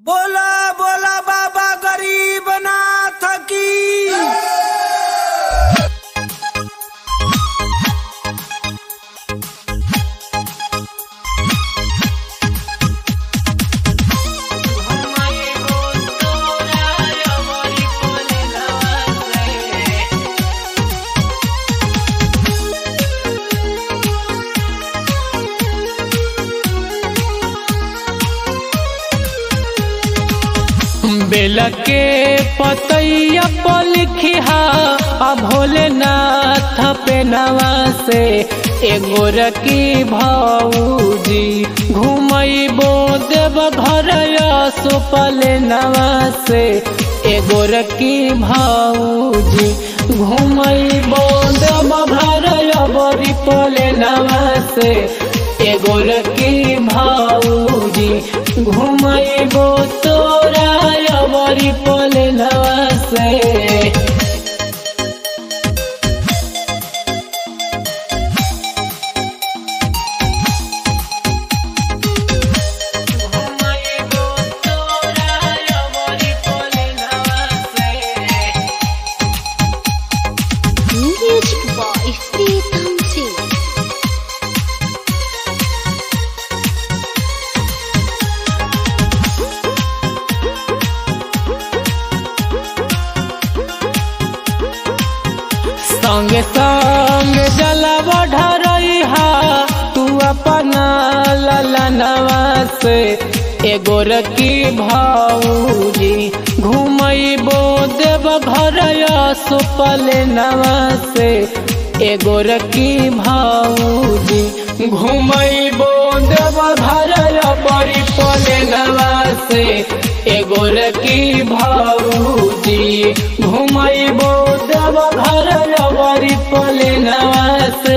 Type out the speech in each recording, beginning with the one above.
बोला बोला बाबा गरीब नाथ की बेल के पतैया पर लिखिहा आ भोलेनाथ पे नवा से एगो रकी भौजी घुमैबो देव घर सुपल नवा से एगो रकी भौजी घुमैबो देव घर बरी पले नवा से एगो रकी भौजी घुमैबो तोरा बरी पले नवा से Music by Pritam Singh. संगे संग जलब ढरैहा तू अपना ललनवा से एगो रकी भौजी घुमैबो देव घर सुपल नवा से एगो रकी भौजी घुमैबो देव घर बड़ी पले नवा से एगो रकी भौजी घुमैबो देव घर बड़ी पले नवा से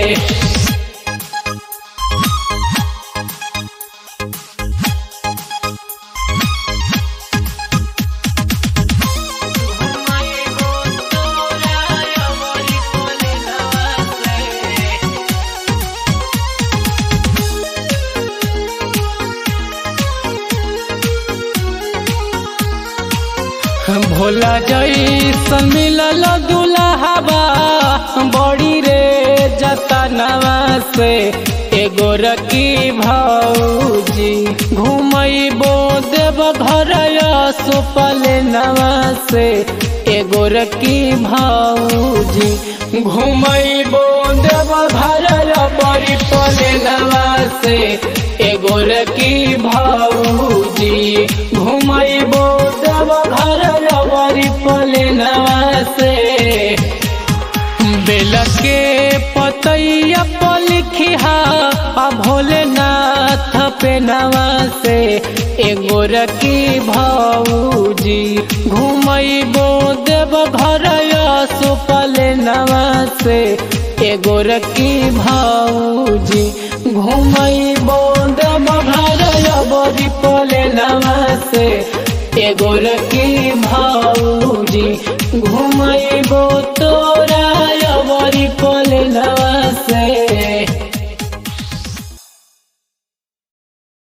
भोला जैसन मिलल दुल्हबा बड़ी रे जतनवा से एगो रकी भौजी घुमैबो देव घर सुपल नवा से एगो रकी भौजी घुमैबो देव घर बड़ी पले नवा से एगो रकी भौजी घुमैबो देव घर बड़ी पले नवा से बेल के पतैया पर लिखिहा आ भोलेनाथ पे नवा से एगो रकी भौजी घुमैबो देव घर सुपल नवा से एगो रकी भौजी घुमैबो देव घर बड़ी पले नवा से एगो रकी भौजी घुमैबो तोरा बड़ी पले नवा